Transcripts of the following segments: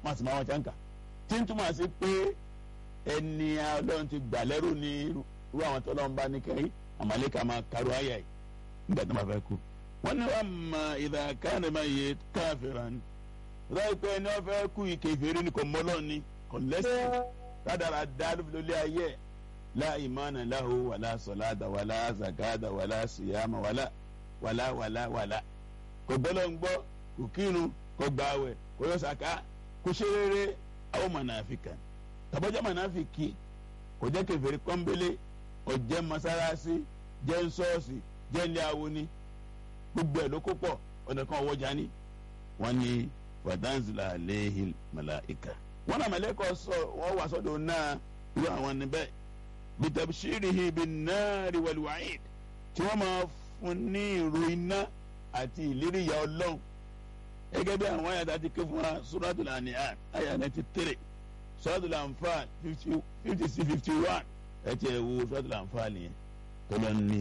wọn sì máa wọn ṣáǹkà tí ń túmọ̀ sí pé ẹni ọlọ́run ti gbà lẹ́rù ní irú àwọn tó lọ́n bá ní kẹ́yìn àmàlẹ́kà máa karú àyà yìí nígbà tó máa fẹ́ kú. wọ́n ní wàá mọ ìdá káàní máa yẹ káfíra ni ráì pé ẹni wọ́n fẹ́ kú ike ìfèrè ni kò mọ́lọ́ ni kò lẹ́sìn rádàrà dá lórí ayé la imana lahu wala salada wala zakada wala siyama wala wala wala wala kò gbọ́dọ̀ ń gbọ́ kò kírun kò gbààwẹ̀ kò yọ sàká kò ṣe rere àwọn mọ̀nàfíkà tàbọ́jà mọ̀nàfíkì kò jẹ́ kèfèrí kọ́ńbélé kò jẹ́ mọ́sálásí jẹ́ nsọ́ọ̀sì jẹ́ ilé awo ni gbogbo ẹ̀ ló kó pọ̀ ọ̀nà kan ọwọ́jà ni wọ́n ní wàdánzìlà àléhìn màláìka wọ́n náà mọ̀lẹ́kọ̀ sọ wọ́n wà sọ́dọ̀ náà irú àwọn níbẹ̀ bitabshirihi binnaari walwa'id tí wọ́n máa fún ní ìró iná àti ìlérí ìyà ọlọ́run gẹ́gẹ́ bí àwọn àyàtà ti ké fún wa suratul an'am àyà ninety three suratul anfal fifty six fifty one ẹ ti ẹ̀ wo suratul anfal yẹn tọ́lọ́ ní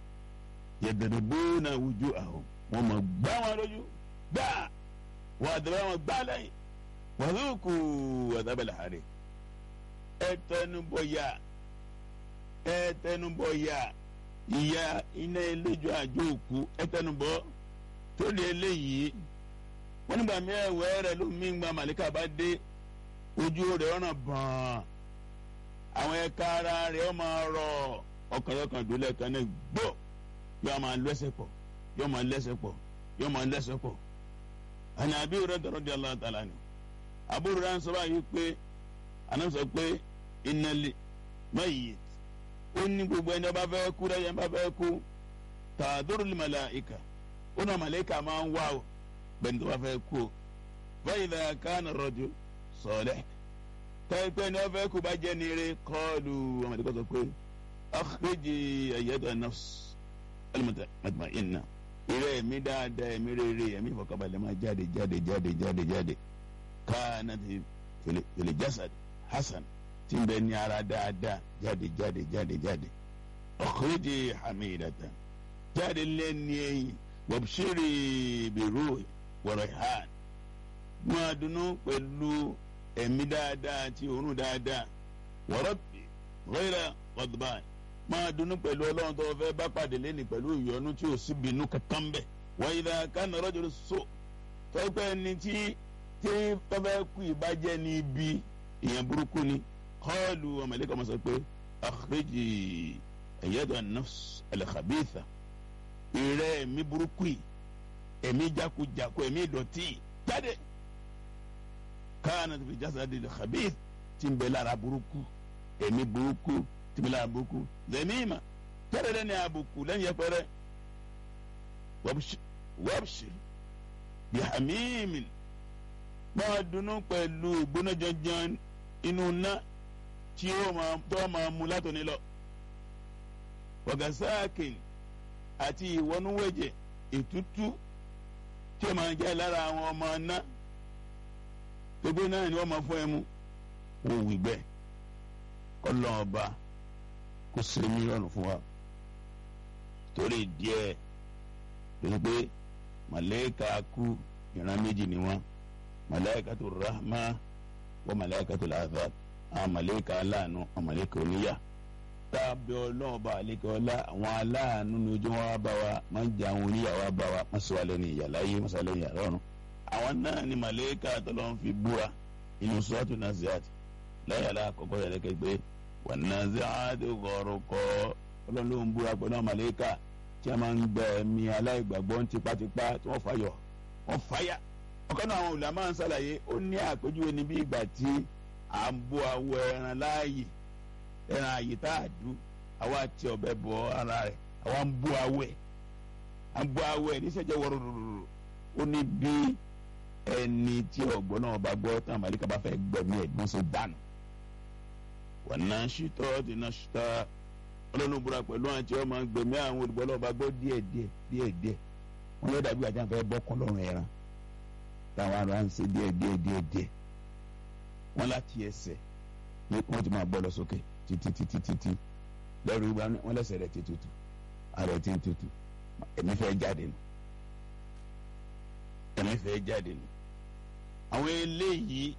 yadribuna wujuhahum wọ́n máa gbá wọn lójú gbá wọ́n àdàbà wọn gbá lẹ́yìn wàlúùkù adhabal hariq ẹ tẹnubọ̀ yá ẹ tẹnubọ̀ yá ìyá iná eléjò àjò òkú ẹ tẹnubọ̀ tó lé eléyìí wọ́n nígbà mẹ́wẹ́ rẹ̀ ló mí gba màlíkà bá dé ojú rẹ̀ ọ̀nà bọ̀n àwọn ẹ̀ka ara rẹ̀ ó máa rọ̀ ọkànyọkàn dúlẹ̀ kan ní gbó yóò máa lẹ́sẹ̀ pọ̀ yóò máa lẹ́sẹ̀ pọ̀ yóò máa lẹ́sẹ̀ pọ̀ àní àbí rẹ̀ dọ̀rọ̀ di Allah ta'ala ni àbúrò rẹ̀ ń sọ báyìí pé àná sọ pé ìnàlẹ̀ mayyit ó ní gbogbo ẹni bá fẹ́ kú rẹ̀ yẹn bá fẹ́ kú tàdúró ní màláìka ó náà màláìka máa ń wá o bẹ́ẹ̀ ni tó bá fẹ́ kú o báyìí lẹ́yìn kánà rọ̀jò sọ̀lẹ̀ tẹ́pẹ́ ni wọ́n fẹ́ kú bá jẹ́ ní eré kọ́ọ̀lù ọmọdé kọ́ sọ pé akhrijī ayyatuha an-nafs al-mutma'inna eré ẹ̀mí dáadáa ẹ̀mí rere ẹ̀mí ìfọ̀kànbalẹ̀ máa jáde jáde jáde jáde jáde kanat fil jasad hasan tí ń bẹ ní ara dáadáa jáde jáde jáde jáde akhrijī hamidatan jáde lẹ́ni ẹ̀yìn wabshiri biruhi wa rayhan máa dunnú pẹ̀lú ẹ̀mí dáadáa àti òórùn dáadáa wa rabbi ghayra ghadban máa dunnú pẹ̀lú ọlọ́run tó fẹ́ bá pàdé lẹ́nu pẹ̀lú ìyọnu tí ò sí bínú kankan bẹ̀ wa idha kana rajulu su tọ́pẹ́ ẹni tí tí tọ́fẹ́ kú ìbàjẹ́ ní ibi ìyẹn burúkú ni kọ́ọ̀lù ọmọlẹ́kọ̀ ọmọ sọ pé akhriji ayyatuha an-nafs al-khabitha ìrẹ́ ẹ̀mí burúkú yìí ẹ̀mí jákujàku ẹ̀mí ìdọ̀tí jáde káàna tó fi jasadi al-khabith tí ń bẹ lára burúkú ẹ̀mí burúkú tí ń bẹ lára burúkú lẹ́mìíma jáde lẹ́ni àbùkù lẹ́yìn ẹ̀pẹ̀rẹ̀ wabshir bihamimin máa dunnú pẹ̀lú ìgbóná janjan inú ná tí ó máa mú látòní lọ wagasakin àti ìwọnúwẹ̀jẹ̀ ètútú tí ó máa jẹ́ lára àwọn ọmọ ná gbogbo náà ni wọ́n máa fún ẹ mú wò wí bẹ́ẹ̀ kọ́lọ́ ọba kó ṣe mílíọ̀nù fún wa torí díẹ̀ lórí pé màlẹ́kà kú ìran méjì ni wọ́n màlẹ́kà tó rahma wọ́n màlẹ́kà tó làzab àwọn màlẹ́kà aláàánú àwọn màlẹ́kà oníyà tábí ọlọ́ọ̀bá àlékọ́lá àwọn aláàánú ní ojú wọn bá wa máa ń jẹ àwọn oníyàwó bá wa máa sọ wà lẹ́nu ìyà láyé máa sọ lẹ́nu ìyà lọ́run. àwọn náà ni màlẹ́kà tọ́lọ́ ń fi búra inú sọ́ọ̀tù naziat láyàlá àkọ́kọ́ yẹn lẹ́kẹ́ pé wà naziat gọ̀ọ̀rọ̀kọ́ ọlọ́run ló ń búra pẹ̀lú àwọn màlẹ́kà tí a máa ń gbẹ ẹ̀mí aláìgbàgbọ́ tipátipá tí wọ́n fàyọ̀ wọ́n fàyà. ọ̀kan náà àwọn olùdámọ̀ ń ṣàlàyé ó ní àpèjúwe níbi ìgbà tí à ń bó awọ ẹran láàyè ẹran àyè tá a dùn àwa ti ọbẹ̀ bọ ara rẹ̀ àwa ń bó awẹ́ à ń bó awẹ́ níṣẹ́jẹ́ wọ́rọ́rọ́rọ́ ó ní bí ẹni tí ọ̀gbọ́n náà bá gbọ́ tán àmàlíkà bá fẹ́ gbẹ̀mí ẹ̀gbọ́n ṣe dànù. wọ́n náà ṣítọ́ ti náà ṣítọ́ ọlọ́run búra pẹ̀lú àwọn tí wọ́n máa ń gbẹ̀mí àwọn olùgbọ́ náà bá gbọ́ díẹ̀ díẹ̀ díẹ̀ díẹ̀ wọ́n yóò dàbí àjà fẹ́ bọ́kàn lọ́rùn ẹran táwọn ará ń ṣe díẹ̀ díẹ̀ díẹ̀ díẹ̀ wọ́n láti ẹsẹ̀ wọ́n ti máa bọ́ lọ sókè títí títí títí lẹ́rù ìgbà wọn lẹ́sẹ̀ rẹ̀ ti tutù ara ẹ̀ ti tutù ẹ̀mí fẹ́ jáde nù ẹ̀mí fẹ́ jáde nù. àwọn eléyìí